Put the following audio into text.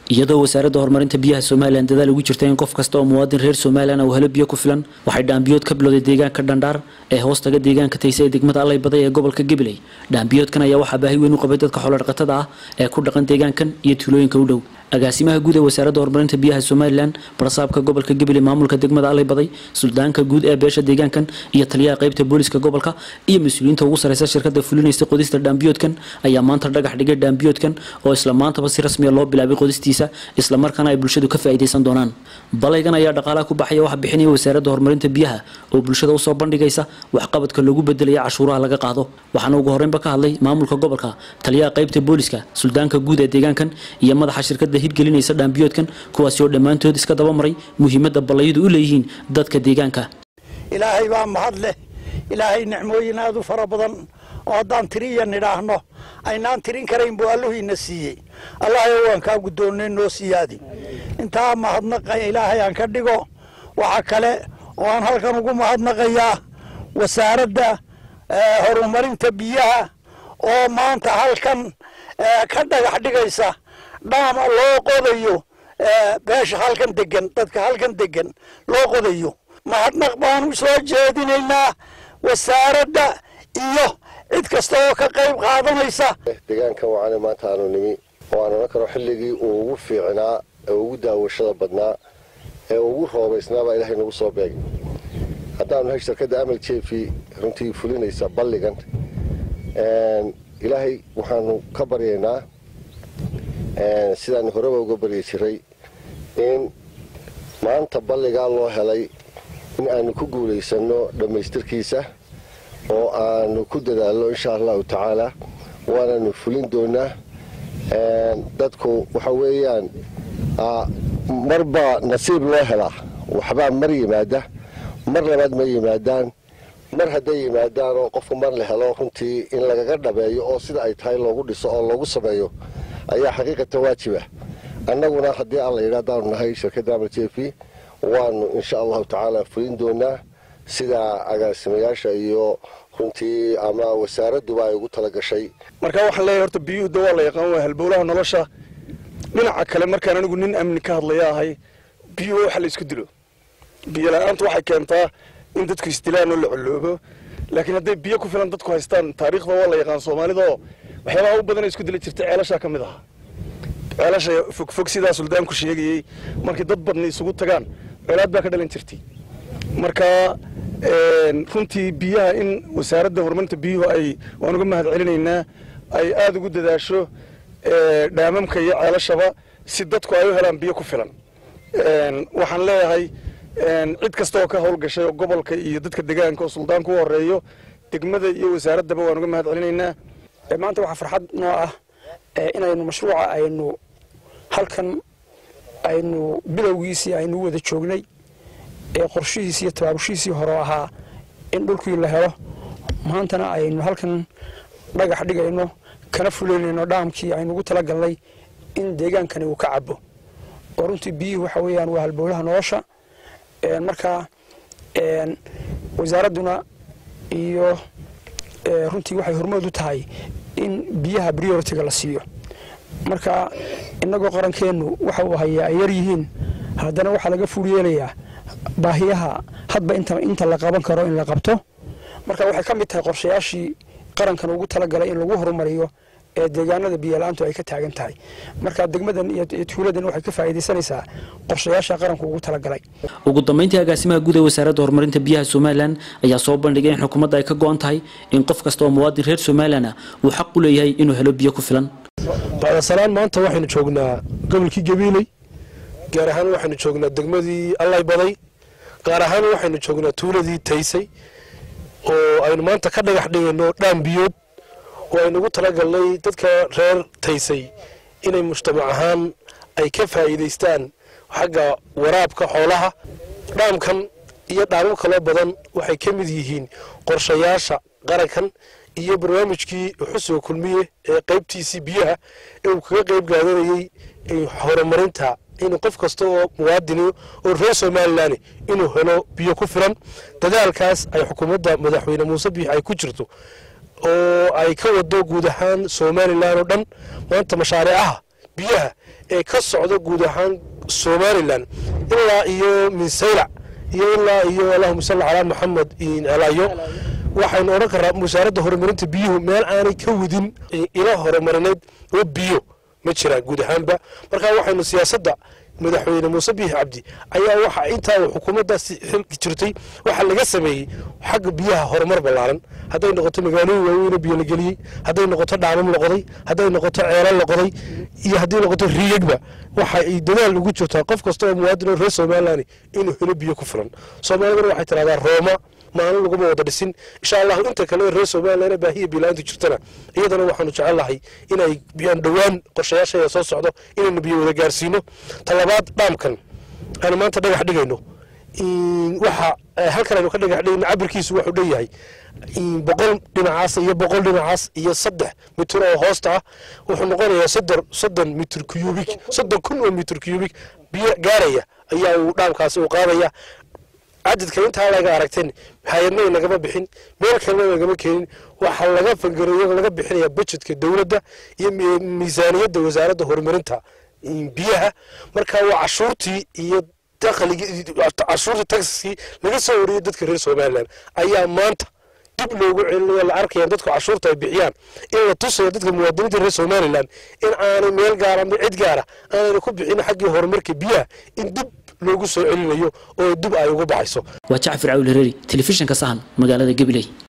iyadoo wasaaradda horumarinta biyaha somalilan dadaal ugu jirta in qof kasta oo muwaadin reer somalilan uu helo biyo ku filan waxay dhaambiyood ka bilowday deegaanka dhandhaar ee hoostaga deegaanka tayse ee degmada allay baday ee gobolka gabiley dhaambiyoodkan ayaa waxaa baahi weyn u qabay dadka xoolodhaqatada ah ee ku dhaqan deegaankan iyo tuulooyinka u dhow agaasimaha guud ee wasaaradda horumarinta biyaha somalilan barsaabka gobolka gabiley maamulka degmada allay baday suldaanka guud ee beesha deegaankan iyo taliyaha qaybta booliska gobolka iyo mas-uuliyiinta ugu sareysa shirkada fulinaysa qodista dhaambiyoodkan ayaa maanta dhagax dhigay dhaambiyoodkan oo isla maantaba si rasmiya loo bilaabay qodistiisa islamarkaana ay bulshadu ka faa'iidaysan doonaan balaygan ayaa dhaqaalaha ku baxaya waxa bixinaya wasaaradda horumarinta biyaha oo bulshada usoo bandhigaysa waxqabadka loogu bedelaya cashuuraha laga qaado waxaana ugu horreynba ka hadlay maamulka gobolka taliyaha qaybta booliska suldaanka guud ee deegaankan iyo madaxa shirkada hirgelinaysa dhaambiyoodkan kuwaasi oo dhammaantood iska dabamaray muhiimadda ballayadu u leeyihiin dadka deegaanka ilaahay baa mahad leh ilaahay nicmooyin aad u fara badan oo haddaan tiriya nidhaahno aynaan tirin karayn buu alluhiina siiyey allahayo waan kaa guddoonnay noo siyaadi intaa mahadnaqa ilaahay aan ka dhigo waxa kale oo aan halkan ugu mahadnaqayaa wasaaradda horumarinta biyaha oo maanta halkan ka dhagax dhigaysa dhaama loo qodayo beesha halkan degan dadka halkan degan loo qodayo mahadnaq baanu soo jeedinaynaa wasaaradda iyo cid kasta oo ka qayb qaadanaysa deegaankan wacaana maanta aanu nimi oo aan odhan karo xilligii uu ugu fiicnaa ee ugu daawashada badnaa ee ugu roobaysnaabaa ilaahay nagu soo beegay haddaanu nahay shirkadda amal jeefi runtii fulinaysa balligan ilaahay waxaanu ka baryaynaa sidaanu horeba uga baryi jiray in maanta balligaa loo helay in aanu ku guulaysanno dhammaystirkiisa oo aanu ku dadaalno insha allahu tacaala waananu fulin doonaa dadku waxa weeyaan marbaa nasiib loo helaa waxbaa mar yimaada mar labaad ma yimaadaan mar hadday yimaadaan oo qofku mar la helo runtii in lagaga dhabeeyo oo sida ay tahay loogu dhiso oo loogu sameeyo ayaa xaqiiqatan waajiba annaguna haddii alla yidha haddaanu nahay shirkadda amal jeefi waanu insha allahu tacaala fulin doonaa sida agaasimayaasha iyo runtii ama wasaaradduba ay ugu tala gashay marka waxaan leeyahay horta biyuhu da waa la yaqaan waa halbowlaha nolosha dhinaca kale markaan anigu nin amni ka hadlaya ahay biyuhu waxa la isku dilo biyo la-aantu waxay keentaa in dadku isdilaan oo la coloobo laakiin hadday biyo ku filan dadku haystaan taariikhda waa la yaqaan soomaalida oo waxyaabaha u badan isku dili jirta ceelashaa ka mid aha ceelasha fogfog sidaa suldaanku sheegayey markay dad badni isugu tagaan colaad baa ka dhalan jirtay marka runtii biyaha in wasaaradda horumarinta biyuhu ay waan uga mahad celinaynaa ay aada ugu dadaasho dhaamamka iyo ceelashaba si dadku ay u helaan biyo ku filan waxaan leeyahay cid kasta oo ka howlgashay oo gobolka iyo dadka deegaanka oo suldaanku u horeeyo degmada iyo wasaaraddaba waan uga mahad celinaynaa maanta waxaa farxad noo ah inaynu mashruuca aynu halkan aynu bilowgiisii aynu wada joognay ee qorshihiisii iyo tabaabushihiisii hore ahaa in dhulkii la helo maantana aynu halkan dhagax dhigayno kana fuleynayno dhaamkii aynu ugu talagalnay in deegaankani uu ka cabo oo runtii biyihii waxa weeyaan waa halbowlaha nolosha marka wasaaradduna iyo runtii waxay hormood u tahay in biyaha prioritiga la siiyo marka innagoo qarankeennu waxa uu hayaa ay yar yihiin haddana waxaa laga fuul yeelayaa baahiyaha hadba inta la qaban karo in la qabto marka waxay ka mid tahay qorshayaashii qarankan ugu talagalay in lagu horumariyo ee deegaanada biyala-aantu ay ka taagan tahay marka degmadan iyo tuuladan waxay ka faa'iidaysanaysaa qorshayaasha qaranku ugu talagalay ugu dambeyntii agaasimaha guud ee wasaaradda horumarinta biyaha somalilan ayaa soo bandhigay in xukuumadda ay ka go-an tahay in qof kasta oo muwaadin reer somalilan ah uu xaq u leeyahay inuu helo biyo ku filan bacdasalaan maanta waxaynu joognaa gobolkii gabiiley gaar ahaan waxaynu joognaa degmadii allay baday gaar ahaan waxaynu joognaa tuuladii taysay oo aynu maanta ka dhagax dhigayno dhaan biyood oo aynu ugu talagalnay dadka reer taysay inay mujtamac ahaan ay ka faa'iidaystaan xagga waraabka xoolaha dhaamkan iyo dhaamo kaloo badan waxay ka mid yihiin qorshayaasha qarankan iyo barnaamijkii xusuga kulmiye ee qaybtiisii biyaha ee uu kaga qayb gaadanayey horumarinta inuu qof kasta oo muwaadini oo reer somalilan inuu helo biyo ku filan dadaalkaas ay xukuumadda madaxweyne muuse biix ay ku jirto oo ay ka wado guud ahaan somalilan oo dhan maanta mashaariicaha biyaha ee ka socda guud ahaan somalilan ilaa iyo minsaylac iyo ilaa iyo allahuma salli calaa maxamed elayo waxaynu odhan karaa wasaaradda horumarinta biyuhu meel aanay ka wadin ilo horumarineed oo biyo ma jiraan guud ahaanba markaa waxaynu siyaasadda madaxweyne muuse biixi cabdi ayaa waxa intaa uu xukuumaddaasi xilki jirtay waxaa laga sameeyey xagga biyaha horumar ballaaran hadday noqoto magaalooyin waaweyne biyo la geliyey hadday noqoto dhaamam la qoday hadday noqoto ceelal la qoday iyo hadday noqoto riyegba waxa ay dadaal ugu jirtaa qof kasta oo muwaadin oo reer somalilan inuu helo biyo ku filan soomaalidana waxay tidhahdaa rooma maalin laguma wada dhisin insha allahu inta kale reer somalilan baahiya bilaanta jirtana iyadana waxaanu jecellahay inay biyaan dhowaan qorshayaashaya soo socdo inaynu biyo wada gaarsiino talabaad dhaamkan aanu maanta dhagax dhigayno waxa halkan aynu ka dhagax dhigayno cabirkiisu wuxuu dhanyahay boqol dhinacaas iyo boqol dhinacaas iyo saddex mitir oo hoosta ah wuxuu noqonayaa soddon soddon mitir cubik soddon kun oo mitir cubik biyo gaaraya ayaa uu dhaamkaasi uu qaadaya cadadka intaa laga aragteen hay-adna nagama bixin meel kalena nagama keenin waxaa laga fangareeyo laga bixinaya budgetka dowladda iyo miisaaniyadda wasaaradda horumarinta biyaha marka waa cashuurtii iyo dakhligii cashuurtii taxiskii laga soo wariyey dadka reer somalilan ayaa maanta dib loogu celinayo la arkaya dadku cashuurta ay bixiyaan in la tusayo dadka muwaadiniinta reer somalilan in aanay meel gaara ama cid gaara aanayna ku bixin xaggii horumarka biyaha in dib loogu soo celinayo oo dib ay ugu baxayso waa jacfar cawli reeri telefishinka sahan magaalada gabiley